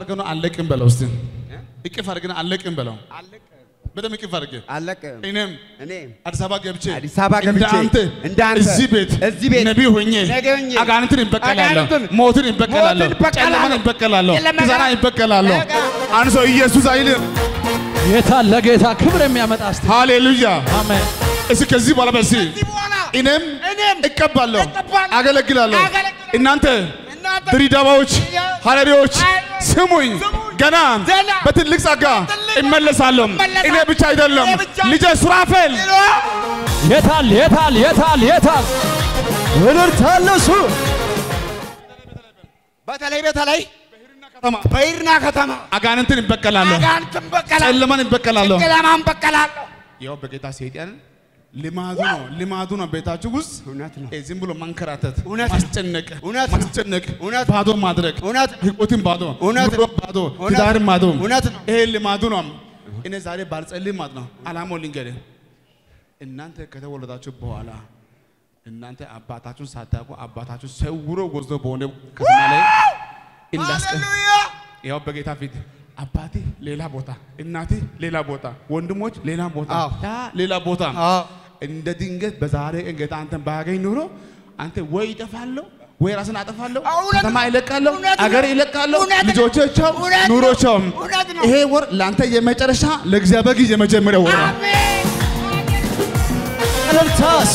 አድርገህ ነው አለቅም በለው እስቲ እቅፍ አድርገህ ነው አለቅም በለው በደም እቅፍ አድርገህ አለቅም እኔም እኔ አዲስ አበባ ገብቼ አዲስ አበባ ገብቼ እንደ አንተ እንደ አንተ እዚህ ቤት እዚህ ቤት ነቢይ ሆኜ ነገ ሆኜ አጋንንትን ይበቀላለሁ፣ አጋንንትን ሞትን ይበቀላለሁ፣ ሞትን ይበቀላለሁ፣ ጨለማን ይበቀላለሁ፣ ጨለማን ኪሳራ ይበቀላለሁ። በቃ። አንድ ሰው ኢየሱስ አይልም። ጌታ ለጌታ ክብር የሚያመጣ እስቲ ሃሌሉያ። አሜን። እስኪ ከዚህ በኋላ በዚህ ከዚህ በኋላ እኔም እኔም እቀባለሁ፣ እቀባለሁ፣ አገለግላለሁ። አገለግላለሁ። እናንተ እናንተ ድሪዳባዎች፣ ሐረሪዎች ሐረሪዎች ስሙኝ፣ ስሙኝ፣ ገና ገና በትልቅ ጸጋ በትልቅ እመለሳለሁ። እመለሳለሁ። እኔ ብቻ አይደለም እኔ ብቻ ልጄ ሱራፌል የታል የታል የታል የታል እልልታለሁ እሱ በተለይ በተለይ ከተማ በይርና ከተማ አጋንንትን ይበቀላለሁ፣ አጋንንትን በቀላለሁ፣ ጨለማን ይበቀላለሁ። ጨለማን በቀላለሁ። ያው በጌታ ሰይጣን ልማዱ ነው ልማዱ ነው ቤታችሁ ውስጥ እውነት ነው። እ ዝም ብሎ መንከራተት፣ እውነት ነው። ማስጨነቅ፣ እውነት ነው። ማስጨነቅ፣ እውነት ባዶ ማድረግ፣ እውነት ህይወትን ባዶ፣ እውነት ኑሮ ባዶ፣ እውነት ትዳርን ባዶ፣ እውነት ነው። ይሄ ልማዱ ነው። እኔ ዛሬ ባልጸልይ ማለት ነው አላማው ልንገርህ። እናንተ ከተወለዳችሁ በኋላ እናንተ አባታችሁን ሳታውቁ አባታችሁ ሰውሮ ወስዶ በሆነ ከተማ ላይ እንዳስቀ ሃሌሉያ ያው በጌታ ፊት አባቴ ሌላ ቦታ፣ እናቴ ሌላ ቦታ፣ ወንድሞች ሌላ ቦታ፣ አዎ። ያ ሌላ ቦታ አዎ። እንደ ድንገት በዛሬ ቀን ጌታ አንተን ባያገኝ ኑሮ አንተ ወይ ይጠፋለሁ ወይ ራስን አጠፋለሁ፣ እውነት ከተማ ነው። ይለቃለሁ፣ እውነት ነው። አገር ይለቃለሁ፣ እውነት ነው። ልጆቻቸው እውነት ነው። ኑሮቸውም። እውነት ነው። ይሄ ወር ለአንተ የመጨረሻ ለእግዚአብሔር ጊዜ የመጀመሪያ ወር ነው። አሜን። እልልታስ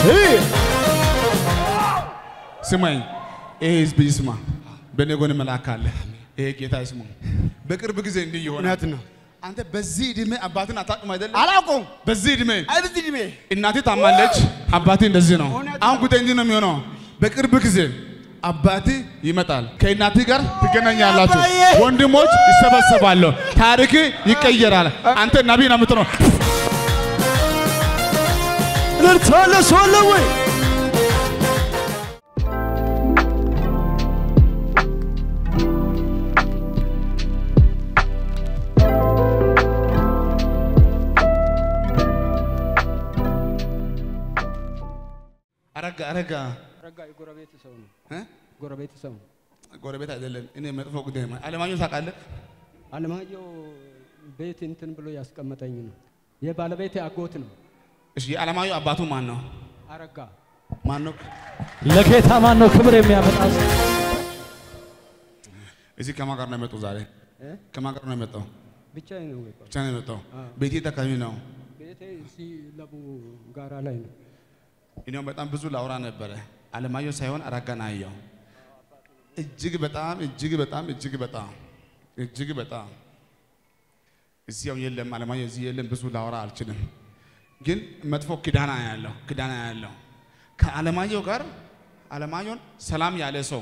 ስማኝ፣ ይሄ ህዝብ ይስማ። በእኔ ጎን መልአክ አለ። ይሄ ጌታ ይስማ። በቅርብ ጊዜ እንዲህ ይሆናል። እውነት ነው። አንተ በዚህ ዕድሜ አባትን አታውቅም አይደለም? አላውቀውም። በዚህ ዕድሜ አይ በዚህ ዕድሜ እናቴ ታማለች፣ አባቴ እንደዚህ ነው። እውነት አሁን ጉዳይ እንዲህ ነው የሚሆነው። በቅርብ ጊዜ አባቴ ይመጣል፣ ከእናቴ ጋር ትገናኛላችሁ፣ አባዬ። ወንድሞች ይሰበሰባሉ፣ ታሪክ ይቀየራል። አንተ ነቢይ ነው የምትሆነው። እልልታለሁ እሱ አለ ወይ አረጋ አረጋ ረጋ የጎረቤት ሰው ነው። እ? ጎረቤት ሰው ነው። ጎረቤት አይደለም። እኔ መጥፎ ጉዳይ ማ- አለማየሁ ታውቃለህ? አለማየሁ ቤት እንትን ብሎ ያስቀመጠኝ ነው። የባለቤቴ አጎት ነው። እሺ የአለማየሁ አባቱ ማን ነው? አረጋ ማን ነው? ለጌታ ማን ነው ክብር የሚያመጣ እስቲ? እዚህ ከማን ጋር ነው የመጣው ዛሬ? እ? ከማን ጋር ነው የመጣው? ብቻዬን ነው የቆየው። ብቻ ነው የመጣው። አዎ። ቤቴ የት አካባቢ ነው? ቤቴ እዚህ ለቡ ጋራ ላይ ነው። እኔም በጣም ብዙ ላውራ ነበረ። አለማየሁ ሳይሆን አረጋን አየሁ። እጅግ በጣም እጅግ በጣም እጅግ በጣም እጅግ በጣም እዚህ ያው የለም አለማየሁ እዚህ የለም። ብዙ ላውራ አልችልም፣ ግን መጥፎ ኪዳና ያለው ኪዳና ያለው ከአለማየሁ ጋር አለማየሁን ሰላም ያለ ሰው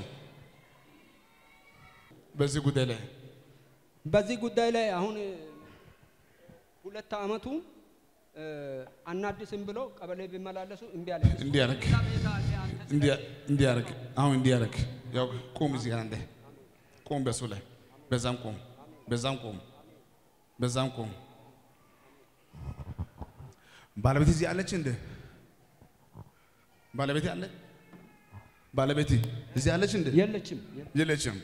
በዚህ ጉዳይ ላይ በዚህ ጉዳይ ላይ አሁን እ፣ ሁለት ዓመቱ እ፣ አናድስም ብሎ ቀበሌ ቢመላለሱ እምቢ አለ። እንዲያረግ እንዲያረግ አሁን እንዲያረግ ያው ቁም እዚህ ጋር አንዴ ቁም፣ በሱ ላይ በዛም ቁም፣ በዛም ቁም፣ በዛም ቁም። ባለቤት እዚህ አለች እንደ ባለቤት አለ ባለቤት እዚህ አለች እንደ የለችም የለችም።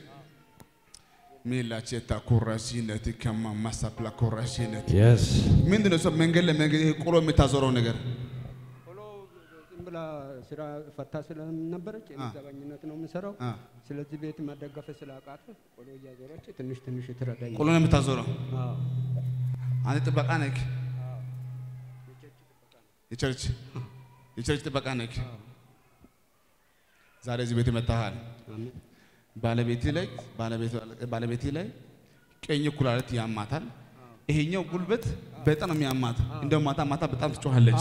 ሚላቼታ ኮራሲነት ከማ ማሳፕላ ኮራሲነት የስ ምንድን ነው? እሷ መንገድ ለመንገድ ይሄ ቆሎ የምታዞረው ነገር ቶሎ ዝም ብላ ስራ ፈታ ስለነበረች እኔ ዘበኝነት ነው የምሰራው። አ። ስለዚህ ቤት መደገፍ ስላቃት ቆሎ እያዞረች ትንሽ ትንሽ ትረዳኝ። ቆሎ ነው የምታዞረው። አዎ። አንተ ጥበቃ ነህ። የቸርች የቸርች ጥበቃ ነህ። ዛሬ እዚህ ቤት መጥተሃል። አሜን። ባለቤቴ ላይ ባለቤቴ ላይ ቀኝ ኩላሊት ያማታል። ይሄኛው ጉልበት በጣም ነው የሚያማት። እንደው ማታ ማታ በጣም ትጮኻለች።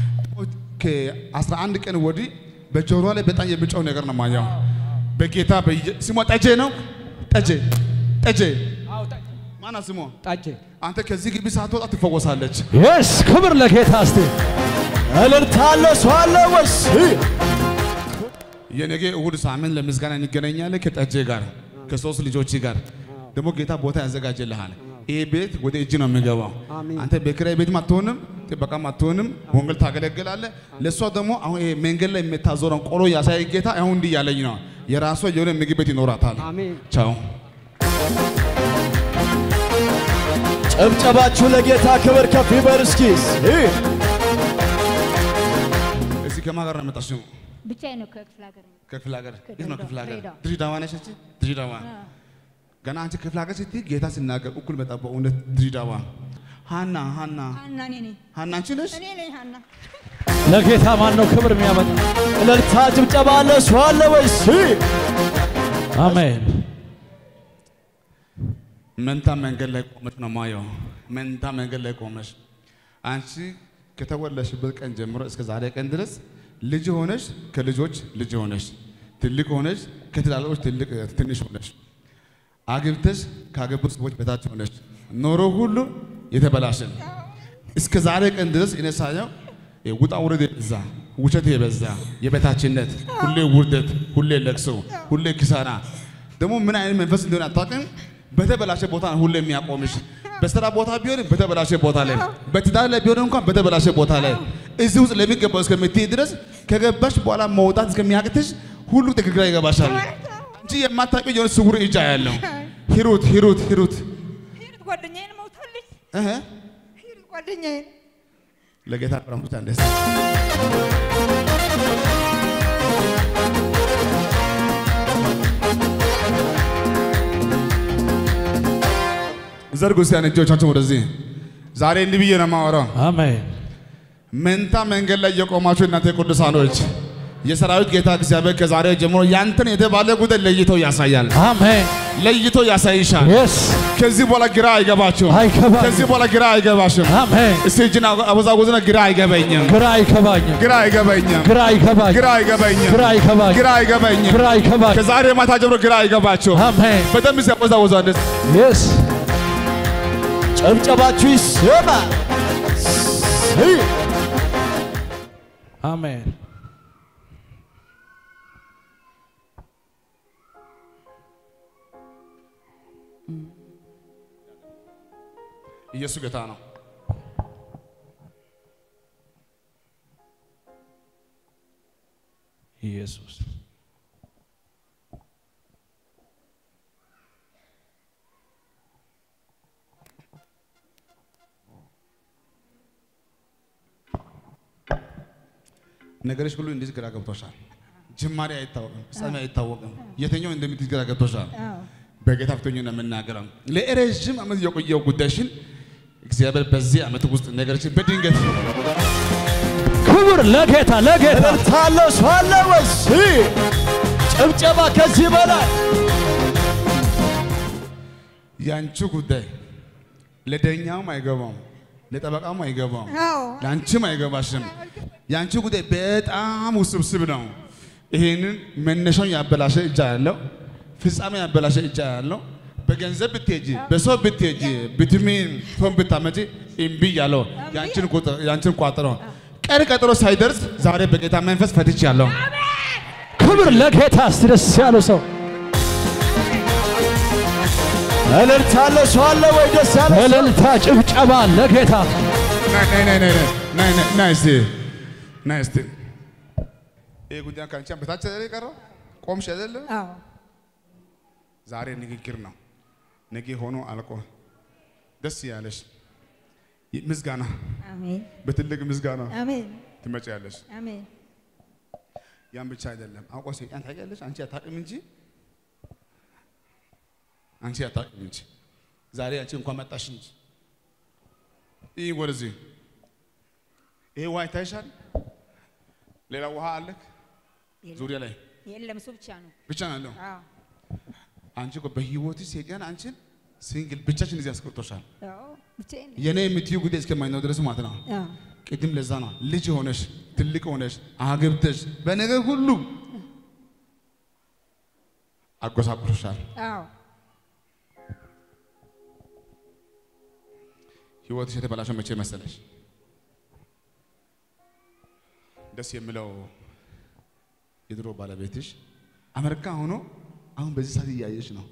ከ11 ቀን ወዲህ በጆሮዋ ላይ በጣም የሚጮህ ነገር ነው ማየው። በጌታ በየ- ስሟ ጠጄ ነው። ጠጄ ጠጄ አዎ፣ ጠ- ማና ስሟ? ጠጄ አንተ ከዚህ ግቢ ሳትወጣ ትፈወሳለች። የስ ክብር ለጌታ እስቲ እልልታለሁ እሱ አለ ወይስ የነገ እሁድ ሳምንት ለምስጋና እንገናኛለን ከጠጄ ጋር ከሶስት ልጆች ጋር ደግሞ ጌታ ቦታ ያዘጋጅልሃል። ይሄ ቤት ወደ እጅ ነው የሚገባው። አሜን። አንተ በኪራይ ቤትም አትሆንም፣ ጥበቃም አትሆንም፣ ወንጌል ታገለግላለህ። ለእሷ ደግሞ አሁን ይሄ መንገድ ላይ የምታዞረን ቆሎ ያሳይ ጌታ አሁን እንዲህ ያለኝ ነው። የራሷ የሆነ ምግብ ቤት ይኖራታል። አሜን። ቻው ጨብጨባችሁ ለጌታ ክብር ከፍ ይበል እስኪ። ይህ እዚህ ከማን ጋር ነው የመጣሽው? ብቻዬን ነው ከክፍለ ሀገር ነው። ከክፍለ ሀገር የት ነው ክፍለ ሀገር? ድሬዳዋ። ድሬዳዋ ነሽ አንቺ? ድሬዳዋ አዎ። ገና አንቺ ክፍለ ሀገር ስትይ ጌታ ሲናገር እኩል መጣ። በእውነት ድሬዳዋ ሃና ሃና ሀና እኔ ነኝ ሃና አንቺ ነሽ? እኔ ነኝ ሀና። ለጌታ ማን ነው ክብር የሚያመጣ? እልልታ ጭብጨባ አለ ሰው አለ ወይስ? ይህ አሜን። መንታ መንገድ ላይ ቆመሽ ነው ማየው። መንታ መንገድ ላይ ቆመሽ አንቺ ከተወለድሽበት ቀን ጀምሮ እስከ ዛሬ ቀን ድረስ ልጅ ሆነሽ ከልጆች ልጅ ሆነሽ ትልቅ ሆነሽ ከትላልቆች ትልቅ ትንሽ ሆነሽ አግብተሽ ካገቡ ሰዎች በታች ሆነሽ ኖሮ ሁሉ የተበላሸን እስከ ዛሬ ቀን ድረስ እኔ ሳየው ውጣ ውረድ የበዛ ውሸት የበዛ የበታችነት፣ ሁሌ ውርደት፣ ሁሌ ለቅሶ፣ ሁሌ ኪሳራ ደግሞ ምን አይነት መንፈስ እንደሆነ አታውቅም። በተበላሸ ቦታ ነው ሁሌ የሚያቆምሽ። በስራ ቦታ ቢሆን በተበላሸ ቦታ ላይ፣ በትዳር ላይ ቢሆን እንኳን በተበላሸ ቦታ ላይ እዚህ ውስጥ ለሚገባው እስከምትይ ድረስ ከገባሽ በኋላ መውጣት እስከሚያቅትሽ ሁሉ ትክክል ይገባሻል እንጂ የማታውቂው የሆነ ስውር እጅ ያለው ሂሩት ሂሩት ሂሩት ሂሩት ጓደኛዬን ሞታለች። እህ ሂሩት ጓደኛዬን ለጌታ ቀረሙት አንደስ ዘርጉ እስቲ እጆቻችሁን ወደዚህ። ዛሬ እንዲህ ብዬ ነው የማወራው። አሜን። መንታ መንገድ ላይ የቆማችሁ እናንተ ቅዱሳኖች የሰራዊት ጌታ እግዚአብሔር ከዛሬ ጀምሮ ያንተን የተባለ ጉዳይ ለይቶ ያሳያል፣ አሜን። ለይቶ ያሳይሻል። የስ ከዚህ በኋላ ግራ አይገባችሁም። አይገባኝም። ከዚህ በኋላ ግራ አይገባሽም። አሜን። እስቲ እጅን አወዛወዝና ግራ አይገበኝም፣ ግራ አይገባኝም። ግራ አይገበኝም፣ ግራ አይገባኝም። ግራ አይገበኝም፣ ግራ አይገባኝም። ግራ አይገበኝም። ግራ አይገባኝም። ከዛሬ ማታ ጀምሮ ግራ አይገባችሁም። አሜን። በደንብ ሲያወዛወዙ አንደስ የስ ጨብጨባችሁ ይሰማ። ይህ አሜን። ኢየሱስ ጌታ ነው። ኢየሱስ ነገሮች ሁሉ እንደዚህ ግራ ገብቶሻል። ጅማሬ አይታወቅም፣ ፍጻሜ አይታወቅም። የትኛው እንደምትይዝ ግራ ገብቶሻል። በጌታ ፊት ሆኜ ነው የምናገረው። ለረዥም ዓመት የቆየው ጉዳይሽን እግዚአብሔር በዚህ ዓመት ውስጥ ነገሮችን በድንገት ክብር ለጌታ ለጌታ እልልታለሁ ሰው አለ ወይስ? ይህ ጭብጨባ ከዚህ በላይ ያንቺ ጉዳይ ለዳኛውም አይገባም፣ ለጠበቃም አይገባም፣ አዎ ለአንቺም አይገባሽም። ያንቺ ጉዳይ በጣም ውስብስብ ነው። ይሄንን መነሻውን ያበላሸ እጅ ያለው ፍጻሜ ያበላሸ እጅ ያለው በገንዘብ ብትሄጂ በሰው ብትሄጂ ብትሚን ፎን ብታመጪ እምቢ ያለው ያንቺን ቁጥር ያንቺን ቋጥሮ ቀን ቀጥሮ ሳይደርስ ዛሬ በጌታ መንፈስ ፈትች ያለው ክብር ለጌታ እስቲ ደስ ያለው ሰው እልልታለሁ ሰው አለ ወይ? ደስ ያለ እልልታ ጭብጨባ ለጌታ ናይ ናይ ናይ ናይ ናይ ናይ ናይ እስቲ ናይ እስቲ ይሄ ጉዳይ ከአንቺ በታች አይደል የቀረው ቆምሽ አይደለም አዎ ዛሬ ንግግር ነው። ነገ ሆኖ አልቆ ደስ ያለሽ ምስጋና አሜን በትልቅ ምስጋና አሜን ትመጪያለሽ። አሜን ያን ብቻ አይደለም። አውቆ ሰይጣን ታውቂያለሽ፣ አንቺ አታውቂም እንጂ አንቺ አታውቂም እንጂ ዛሬ አንቺ እንኳን መጣሽ እንጂ ይህ ወደዚህ ይሄ ውሃ ይታይሻል። ሌላ ውሃ አለክ ዙሪያ ላይ የለም እሱ ብቻ ነው ብቻ ነው ያለው። አዎ አንቺ እኮ በህይወት ሰይጣን አንቺን ሲንግል ብቻችን እዚህ አስቀርቶሻል። አዎ ብቻዬን ነኝ። የኔ የምትዩ ጉዳይ እስከማይነው ድረስ ማለት ነው። አዎ ቅድም ለዛ ነው ልጅ ሆነሽ ትልቅ ሆነሽ አግብተሽ በነገር ሁሉ አጎሳቁሎሻል። አዎ ህይወትሽ የተበላሸው መቼ መሰለሽ? ደስ የሚለው የድሮ ባለቤትሽ አሜሪካ ሆኖ አሁን በዚህ ሰዓት እያየሽ ነው።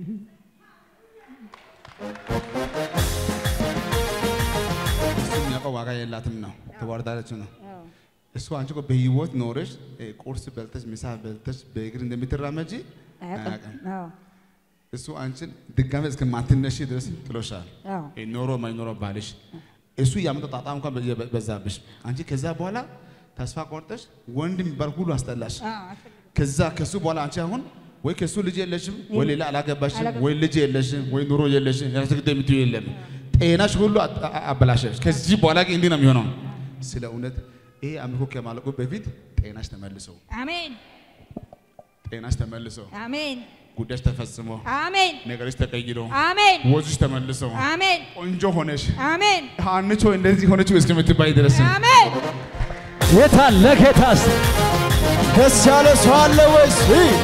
እሱ የሚያውቀው ዋጋ የላትም ነው፣ ተዋርዳለች ነው። አዎ እሱ አንቺ እኮ በህይወት ኖረሽ እ፣ ቁርስ በልተሽ ምሳ በልተሽ በእግር እንደምትራመጂ አያውቅም አያውቅም። አዎ እሱ አንቺን ድጋሜ እስከማትነሺ ድረስ ጥሎሻል። አዎ ይሄ ኖሮ ማይኖሮ ባልሽ እሱ ያመጣው ጣጣ እንኳን በየ- በዛብሽ። አንቺ ከዛ በኋላ ተስፋ ቆርጠሽ ወንድ የሚባል ሁሉ አስጠላሽ። አዎ አልፈልግም። ከዛ ከሱ በኋላ አንቺ አሁን ወይ ከሱ ልጅ የለሽም ወይ ሌላ አላገባሽም አላገባም። ወይ ልጅ የለሽም ወይ ኑሮ የለሽም ያስግድ የምትዩ የለም። ጤናሽ ሁሉ አ- አ- አበላሸሽ። ከዚህ በኋላ ግን እንዲህ ነው የሚሆነው። ስለ እውነት ይሄ አምልኮ ከማለቁ በፊት ጤናሽ ተመልሰው አሜን ጤናሽ ተመልሰው አሜን ጉዳይሽ ተፈጽሞ አሜን ነገርሽ ተቀይሮ አሜን ወዝሽ ተመልሰው አሜን ቆንጆ ሆነሽ አሜን አንቾ እንደዚህ ሆነችው እስከምትባይ ድረስ አሜን ጌታ ለጌታስ ደስ ያለ ሰው አለ ወይስ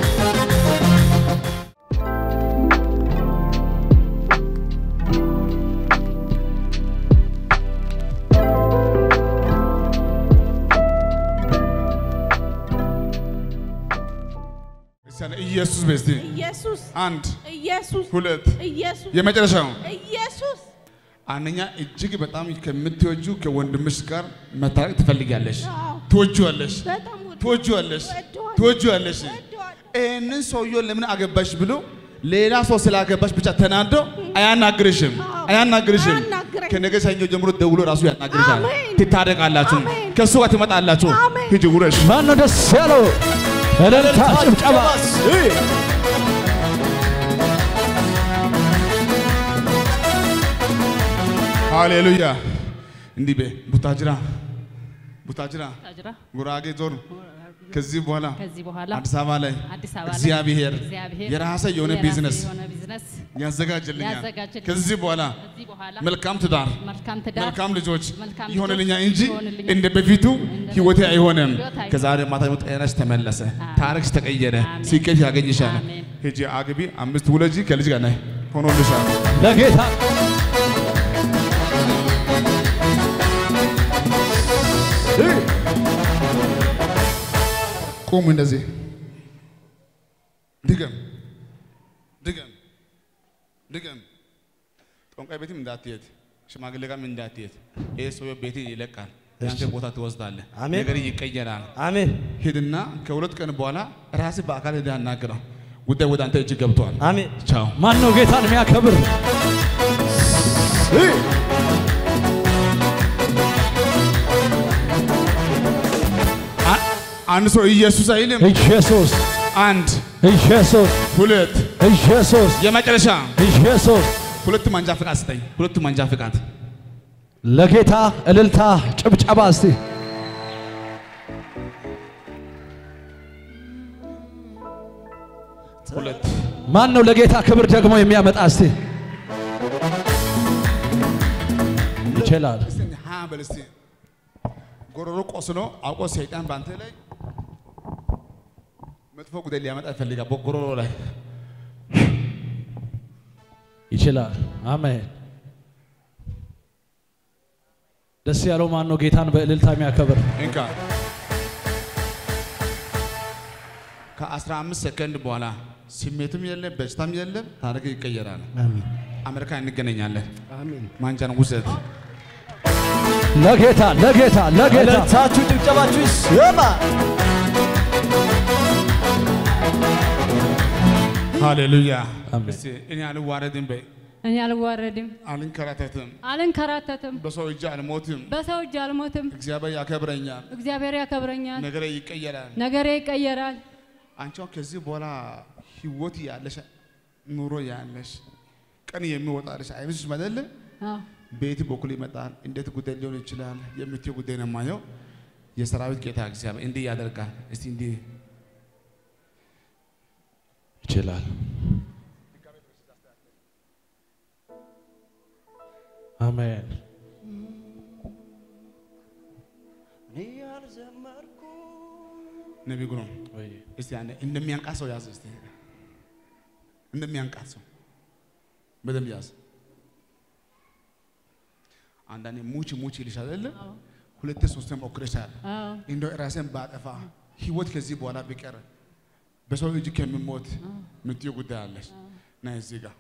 እስቲ ያለ ኢየሱስ በስቲ ኢየሱስ አንድ ኢየሱስ ሁለት ኢየሱስ የመጨረሻው ኢየሱስ አንደኛ እጅግ በጣም ከምትወጁ ከወንድምሽ ጋር መታረቅ ትፈልጊያለሽ፣ አዎ። ትወጂዋለሽ፣ በጣም ወድ ትወጂዋለሽ፣ ወደዋለሁ። ትወጂዋለሽ። ወደዋለሁ። ይህንን ሰውየው ለምን አገባሽ ብሎ ሌላ ሰው ስላገባሽ ብቻ ተናዶ አያናግርሽም፣ አዎ። አያናግርሽም። አያናግረኝም። ከነገ ሰኞ ጀምሮ ደውሎ ራሱ ያናግርሻል። አሜን። ትታረቃላችሁ፣ አሜን። ከእሱ ጋር ትመጣላችሁ። አሜን። ሂጂ ውረሽ። ማን ነው ደስ ያለው? እልልታ ጭብጨባ ሃሌሉያ። እንዲህ በይ ቡታጅራ፣ ቡታጅራ፣ ታጅራ ጉራጌ ዞን ከዚህ በኋላ ከዚህ በኋላ አዲስ አበባ ላይ አዲስ አበባ ላይ እግዚአብሔር እግዚአብሔር የራሰ የሆነ የራሴ ቢዝነስ የሆነ ቢዝነስ ያዘጋጅልኛል። ያዘጋጅልኛል። ከዚህ በኋላ ከዚህ በኋላ መልካም ትዳር፣ መልካም ትዳር መልካም ልጆች መልካም ይሆንልኛል ልጆች እንጂ ይሆንልኛል። እንደ በፊቱ ህይወቴ አይሆንም። ህይወት አይሆንም። ከዛሬ ማታ ደግሞ ጤናሽ ተመለሰ፣ ታሪክሽ ተቀየረ፣ አሜን። ስኬት ያገኝሻል። አሜን። ሂጂ አግቢ፣ አምስት ውለጂ፣ ከልጅ ጋር ነይ ሆኖልሻል። ለጌታ ቁሙ እንደዚህ ድገም ድገም ድገም። ጠንቋይ ቤትም እንዳትሄድ፣ ሽማግሌ ጋርም እንዳትሄድ። ይህ ሰውዬው ቤት ይለቃል፣ ያንተ ቦታ ትወስዳለህ፣ አሜን። ነገር ይቀየራል። አሜን ሂድና ከሁለት ቀን በኋላ ራስህ በአካል ሄደህ አናግረው። ጉዳይ ወደ አንተ እጅ ገብቷል። አሜን ቻው። ማን ነው ጌታን የሚያከብር? አ- አንድ ሰው ኢየሱስ አይልም። ኢየሱስ አንድ ኢየሱስ ሁለት ኢየሱስ የመጨረሻ ኢየሱስ ሁለቱ መንጃ ፍቃድ ስጠኝ። ሁለቱ መንጃ ፍቃድ ለጌታ እልልታ ጭብጨባ እስቲ ሁለት ማን ነው ለጌታ ክብር ደግሞ የሚያመጣ እስቲ ይችላል እስቲ ሀ በል እስቲ ጎሮሮ ቆስሎ አውቆ ሰይጣን በአንተ ላይ መጥፎ ጉዳይ ሊያመጣ ይፈልጋል። በጎሮሮ ላይ ይችላል አሜን ደስ ያለው ማን ነው ጌታን በእልልታ የሚያከብር እንካ ከ15 ሰከንድ በኋላ ስሜትም የለም በሽታም የለም፣ ታሪክ ይቀየራል። አሜን አሜሪካ እንገናኛለን። አሜን ማንጃን ውሰድ። ለጌታ ለጌታ ለጌታ እልልታችሁ ጭብጨባችሁ ይሰማ ሃሌሉያ። አሜን። እስቲ እኔ አልዋረድም በይ፣ እኔ አልዋረድም፣ አልንከራተትም፣ አልንከራተትም፣ በሰው እጅ አልሞትም። በሰው እጅ አልሞትም። እግዚአብሔር ያከብረኛል፣ እግዚአብሔር ያከብረኛል፣ ነገሬ ይቀየራል። ነገሬ ይቀየራል። አንቺ አሁን ከዚህ በኋላ ህይወት ያለሽ ኑሮ ያለሽ ቀን የሚወጣልሽ አይመስልሽም አይደለ? አዎ፣ ቤት በኩል ይመጣል። እንዴት ጉዳይ ሊሆን ይችላል የምትይው ጉዳይ ነው የማየው። የሰራዊት ጌታ እግዚአብሔር እንዲህ ያደርጋል። እስቲ እንዲህ ይችላል አሜን ነቢይ ጉሩም እስቲ አንዴ እንደሚያንቃት ሰው ያዝ። እስቲ እንደሚያንቃት ሰው በደንብ ያዝ። አንዳንዴ ሙች ሙች ይልሻል አይደለ? ሁለቴ ሶስቴ ሞክረሻል። አዎ፣ እንደው ራሴን ባጠፋ ህይወት ከዚህ በኋላ ቢቀር በሰው እጅ ከሚሞት ምትዩ ጉዳይ አለሽ። ና እዚህ ጋር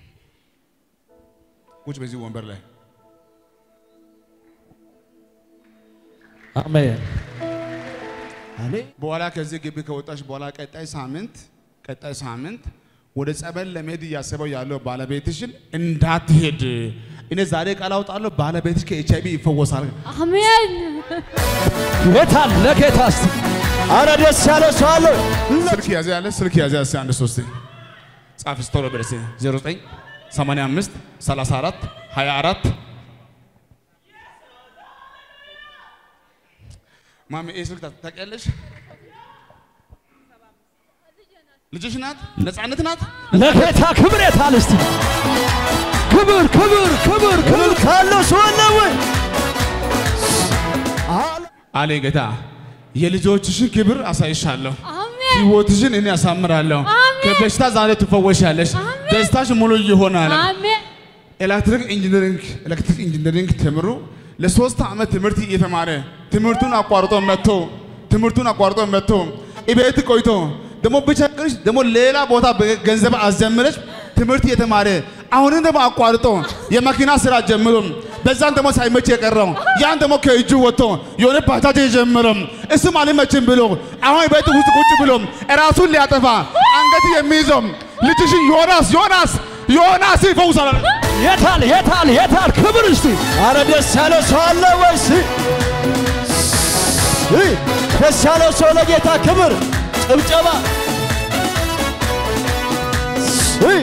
ቁጭ በዚህ ወንበር ላይ አሜን አሜን በኋላ ከዚህ ግቢ ከወጣሽ በኋላ ቀጣይ ሳምንት ቀጣይ ሳምንት ወደ ጸበል ለመሄድ እያሰበው ያለው ባለቤትሽን እንዳትሄድ እኔ ዛሬ ቃል አውጣለሁ። ባለቤትሽ ከኤች አይቪ ይፈወሳል። አሜን። ጌታ ለጌታ እስቲ አረ ደስ ያለ ሰው አለ ስልክ ያዘ ያለ ስልክ ያዘ ያለ አንድ ሶስት ጻፍ ስቶሎ በደስ 09 85 34 24 ማሚ ይህ ስልክ ታ- ታውቂያለሽ? ልጅሽ ናት? ነፃነት ናት? ለጌታ ክብር የታል እስቲ ክብር ክብር ክብር ክብር ካለው ሰው አለ ወይ አለ አለ ጌታ። የልጆችሽን ክብር አሳይሻለሁ። አሜን። ህይወትሽን እኔ ያሳምራለሁ። አሜን። ከበሽታ ዛሬ ትፈወሻለሽ። አሜን። ደስታሽ ሙሉ ይሆናል። አሜን። ኤሌክትሪክ ኢንጂነሪንግ ኤሌክትሪክ ኢንጂነሪንግ ተምሮ ለሶስት ዓመት ትምህርት እየተማረ ትምህርቱን አቋርጦ መጥቶ ትምህርቱን አቋርጦ መጥቶ እቤት ቆይቶ ደግሞ ብቸግርሽ ደግሞ ሌላ ቦታ በ- ገንዘብ አስጀምረሽ ትምህርት እየተማረ አሁንም ደግሞ አቋርጦ የመኪና ስራ ጀምሮ በዛን ደግሞ ሳይመች የቀረው ያን ደግሞ ከእጁ ወጥቶ የሆነ ባጃጅ የጀመረው እሱም አልመችም ብሎ አሁን ቤት ውስጥ ቁጭ ብሎ ራሱን ሊያጠፋ አንገት የሚይዘው ልጅሽን ዮናስ ዮናስ ዮናስ ይፈውሳል። የታል የታል የታል ክብር እስቲ አረ ደስ ያለ ሰው አለ ወይ እስቲ እ ደስ ያለ ሰው ለጌታ ክብር ጭብጨባ እ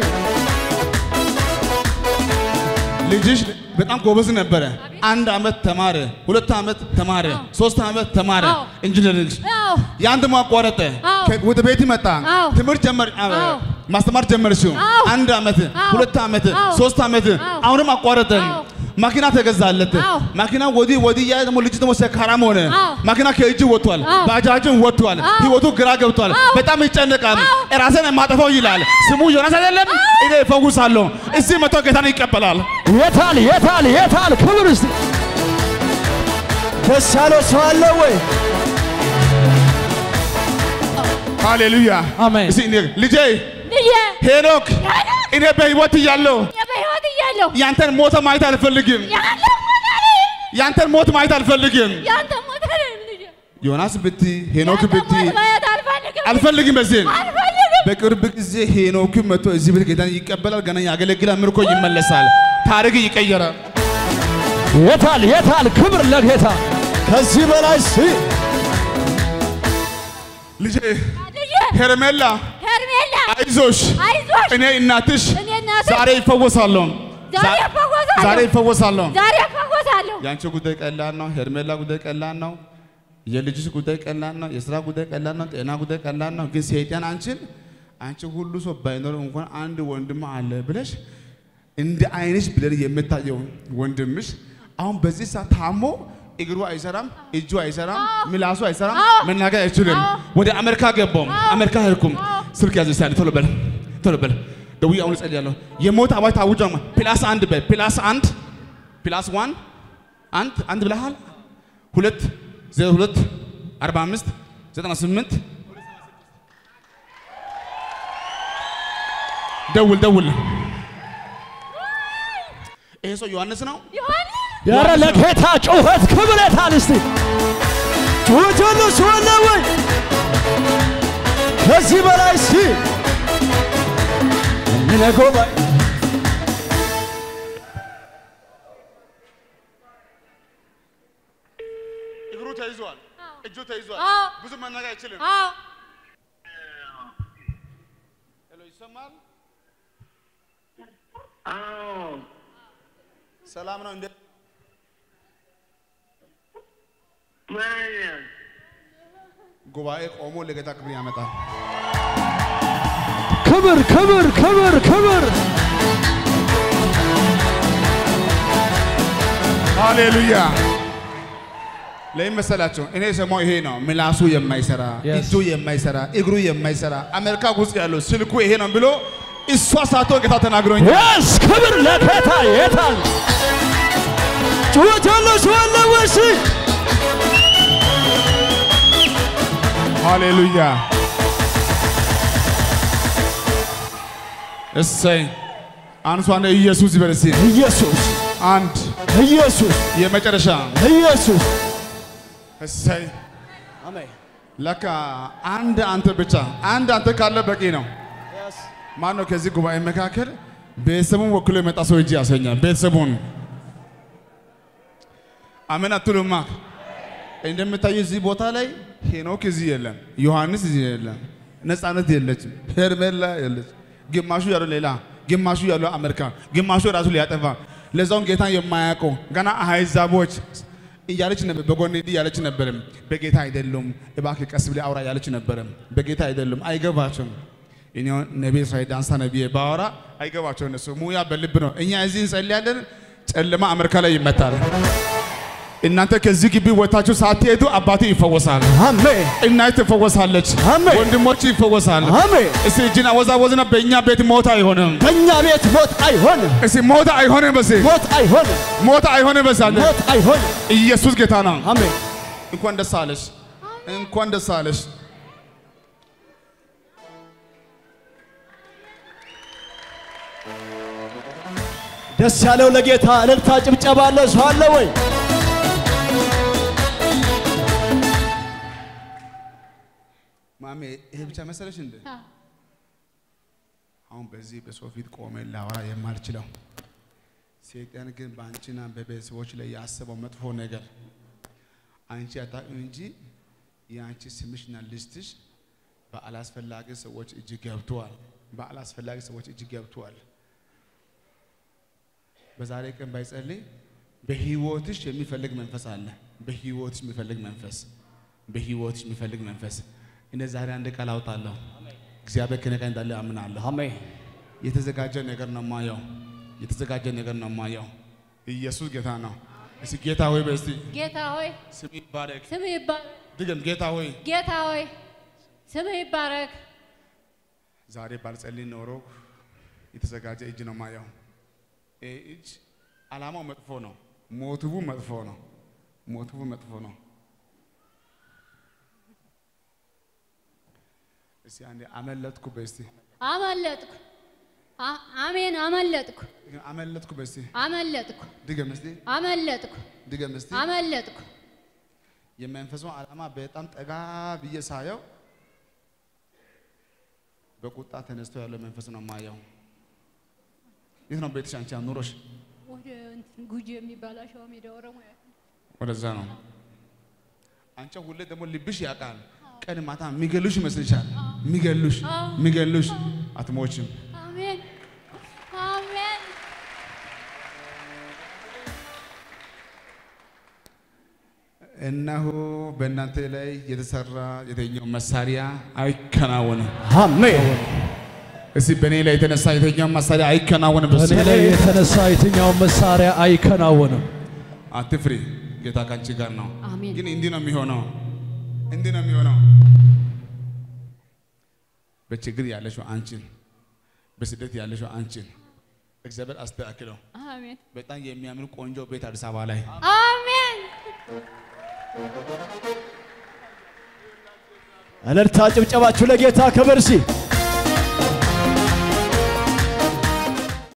ልጅሽ በጣም ጎበዝ ነበረ። አንድ ዓመት ተማረ፣ ሁለት ዓመት ተማረ፣ ሶስት ዓመት ተማረ አዎ። ኢንጂነሪንግ። አዎ። ያን ደግሞ አቋረጠ። አዎ። ከ- ወደ ቤት መጣ። አዎ። ትምህርት ጀመር፣ አ- አዎ። ማስተማር ጀመርሽው። አዎ። አንድ ዓመት፣ አዎ። ሁለት ዓመት፣ አዎ። ሶስት ዓመት፣ አዎ። አሁንም አቋረጠ። አዎ። መኪና ተገዛለት። አዎ። መኪና ወዲህ ወዲህ እያለ ደግሞ ልጅ ደግሞ ሰካራም ሆነ። አዎ። መኪና ከእጅ ወጥቷል። አዎ። ባጃጅን ወጥቷል። አዎ። ህይወቱ ግራ ገብቷል። አዎ። በጣም ይጨነቃል። አዎ። ራሴን የማጠፋው ይላል። ስሙ ዮናስ አይደለም። እኔ እፈውሳለሁ። እዚህ መቶ ጌታን ይቀበላል። የታል የታል የታል ክብር እስቲ ደስ ያለ ሰው አለ ወይ ሃሌሉያ አሜን። እስኪ እኔ ልጄ ልጄ ሄኖክ እኔ በህይወት እያለሁ በሕይወት እያለሁ ያንተን ሞት ማየት አልፈልግም። ያንተ ሞት አለ ያንተን ሞት ማየት አልፈልግም። ያንተ ሞት አለ ልጄ ዮናስ ብቲ ሄኖክ ያንተ ብቲ ሞት ማየት አልፈልግም አልፈልግም። በዚህ አልፈልግም በቅርብ ጊዜ ሄኖክ መጥቶ እዚህ ቤት ጌታን ይቀበላል። ገና ያገለግላል። ምርኮ ይመለሳል። ታሪክ ይቀየራል። የታል የታል ክብር ለጌታ ከዚህ በላይ እስቲ ልጄ ልጄ ሄርሜላ ሄርሜላ አይዞሽ፣ አይዞሽ እኔ እናትሽ እኔ እናትሽ ዛሬ ይፈወሳለሁ። ዛሬ እፈወሳለሁ ዛሬ ይፈወሳለሁ። ዛሬ እፈወሳለሁ የአንቺ ጉዳይ ቀላል ነው። ሄርሜላ ጉዳይ ቀላል ነው። የልጅሽ ጉዳይ ቀላል ነው። የስራ ጉዳይ ቀላል ነው። ጤና ጉዳይ ቀላል ነው። ግን ሰይጣን አንቺን አንቺ ሁሉ ሰው ባይኖር እንኳን አንድ ወንድም አለ ብለሽ እንደ አይንሽ ብለን የምታየው ወንድምሽ አሁን በዚህ ሰዓት ታሞ እግሩ አይሰራም፣ እጁ አይሰራም፣ ምላሱ አይሰራም፣ አዎ። መናገር አይችልም። አዎ። ወደ አሜሪካ ገባው። አሜሪካ ሄድኩም። ስልክ ያዘ ሳለ ቶሎ በል ቶሎ በል ደውዬ አሁን እጸልያለሁ። የሞት አዋጅ ታውጇ። ፕላስ አንድ በል ፕላስ አንድ ፕላስ ዋን አንድ አንድ ብለሃል። ሁለት ዜሮ ሁለት አርባ አምስት ዘጠና ስምንት ደውል ደውል። ይሄ ሰው ዮሐንስ ነው። ዮሐንስ ያረ ለጌታ ጩኸት ክብር የታል እስቲ ጩኸት ያለው ሰው አለ ወይ ከዚህ በላይ እስቲ እንለጎባይ እግሩ ተይዟል፣ እጁ ተይዟል። አዎ። ብዙ መናገር አይችልም። አዎ ሄሎ ይሰማል? ሰላም ነው እንዴ? ጉባኤ ቆሞ ለጌታ ክብር ያመጣል። ክብር ክብር ክብር ክብር ሃሌሉያ። ለምን መሰላቸው? እኔ የሰማው ይሄ ነው። ምላሱ የማይሰራ Yes. እጁ የማይሰራ እግሩ የማይሰራ አሜሪካ ውስጥ ያለው ስልኩ ይሄ ነው ብሎ እሷ ሳቶ ጌታ ተናግሮኝ የስ ክብር ለጌታ የታል ጩኸት ያለው ሰው አለ ወይ እስቲ ሃሌሉያ። እሰይ አንሷን ኢየሱስ ይበል እስኪ። ኢየሱስ አንድ ኢየሱስ የመጨረሻ ኢየሱስ እሰይ አሜን ለካ አንድ አንተ ብቻ አንድ አንተ ካለ በቂ ነው። ማን ነው ከዚህ ጉባኤ መካከል ቤተሰቡን ወክሎ የመጣ ሰው እጅ ያሰኛል። ቤተሰቡን አሜን አትሉማ? እንደምታዩ እዚህ ቦታ ላይ ሄኖክ እዚህ የለም፣ ዮሐንስ እዚህ የለም፣ ነፃነት የለችም፣ ሄርሜላ የለች። ግማሹ ያለው ሌላ፣ ግማሹ ያለው አሜሪካ፣ ግማሹ ራሱ ሊያጠፋ ለዛውም ጌታን የማያውቀው ገና አህዛቦች እያለች ነበር። በጎን እንዲህ እያለች ነበርም። በጌታ አይደሉም፣ እባክህ ቀስ ብለህ አውራ እያለች ነበርም። በጌታ አይደሉም፣ አይገባቸውም። እኔ ነቢይ እስራኤል ዳንሳ ነቢይ ባወራ አይገባቸው እነሱ ሙያ በልብ ነው። እኛ እዚህ እንጸልያለን፣ ጨለማ አሜሪካ ላይ ይመታል። እናንተ ከዚህ ግቢ ወታችሁ ሳትሄዱ አባቴ ይፈወሳል፣ አሜን እናት ትፈወሳለች፣ አሜን። ወንድሞች ይፈወሳል። አሜን። እስቲ እጅን አወዛወዝና በእኛ ቤት ሞት አይሆንም። በእኛ ቤት ሞት አይሆንም፣ እስቲ ሞት አይሆንም። በስ ሞት አይሆንም፣ ሞት አይሆንም። በስ አለ ሞት አይሆንም። ኢየሱስ ጌታ ነው። አሜን። እንኳን ደስ አለሽ፣ እንኳን ደስ አለሽ። ደስ ያለው ለጌታ እልልታ ጭብጨባ አለ ሰው አለ ወይ? ማሜ ይሄ ብቻ መሰለሽ እንዴ? አዎ። አሁን በዚህ በሰው ፊት ቆሜ ላወራ የማልችለው ሰይጣን ግን በአንቺና በቤተሰቦች ላይ ያሰበው መጥፎ ነገር አንቺ አታውቂም እንጂ የአንቺ ስምሽና ልስትሽ በአላስፈላጊ ሰዎች እጅ ገብተዋል። በአላስፈላጊ ሰዎች እጅ ገብተዋል። በዛሬ ቀን ባይጸልይ በህይወትሽ የሚፈልግ መንፈስ አለ። በህይወትሽ የሚፈልግ መንፈስ፣ በህይወትሽ የሚፈልግ መንፈስ። እኔ ዛሬ አንድ ቃል አውጣለሁ። እግዚአብሔር ከእኔ ጋር እንዳለ አምናለሁ። አሜን። የተዘጋጀ ነገር ነው ማየው። የተዘጋጀ ነገር ነው ማየው። ኢየሱስ ጌታ ነው። እስቲ ጌታ ሆይ በስቲ ጌታ ሆይ ስም ይባረክ። ስም ይባረክ። ድገም ጌታ ሆይ ጌታ ሆይ ስም ይባረክ። ዛሬ ባልጸልይ ኖሮ የተዘጋጀ እጅ ነው ማየው። ይህ እጅ አላማው መጥፎ ነው። ሞቲቡ መጥፎ ነው። ሞቲቡ መጥፎ ነው። እስቲ አንዴ አመለጥኩ በስቲ አመለጥኩ። አ- አሜን አመለጥኩ። አመለጥኩ በስቲ አመለጥኩ። ድገም እስቲ አመለጥኩ። ድገም እስቲ አመለጥኩ። የመንፈሱ ዓላማ በጣም ጠጋ ብዬ ሳየው በቁጣ ተነስቶ ያለው መንፈስ ነው ማየው። የት ነው ቤትሽ? አንቺ ኑሮሽ ወደ እንትን ጉጂ የሚባል አሸዋ ሜዳ ኦሮሞ ያ- ወደዛ ነው። አንቺ ሁሌ ደግሞ ልብሽ ያውቃል። ቀን ማታ የሚገሉሽ ይመስልሻል። የሚገሉሽ የሚገሉሽ አትሞችም። አሜን አሜን። እነሆ በእናንተ ላይ የተሰራ የተኛው መሳሪያ አይከናወንም። አሜን። እስቲ በእኔ ላይ የተነሳ የተኛው መሳሪያ አይከናወንም። በስ በእኔ ላይ የተነሳ የትኛውን መሳሪያ አይከናወንም። አትፍሪ፣ ጌታ ካንቺ ጋር ነው። አሜን። ግን እንዲህ ነው የሚሆነው፣ እንዲህ ነው የሚሆነው። በችግር ያለሽው አንቺን፣ በስደት ያለሽው አንቺን እግዚአብሔር አስተካክለው። አሜን በጣም የሚያምር ቆንጆ ቤት አዲስ አበባ ላይ አሜን። እልልታ ጭብጨባችሁ ለጌታ ክብር ሲ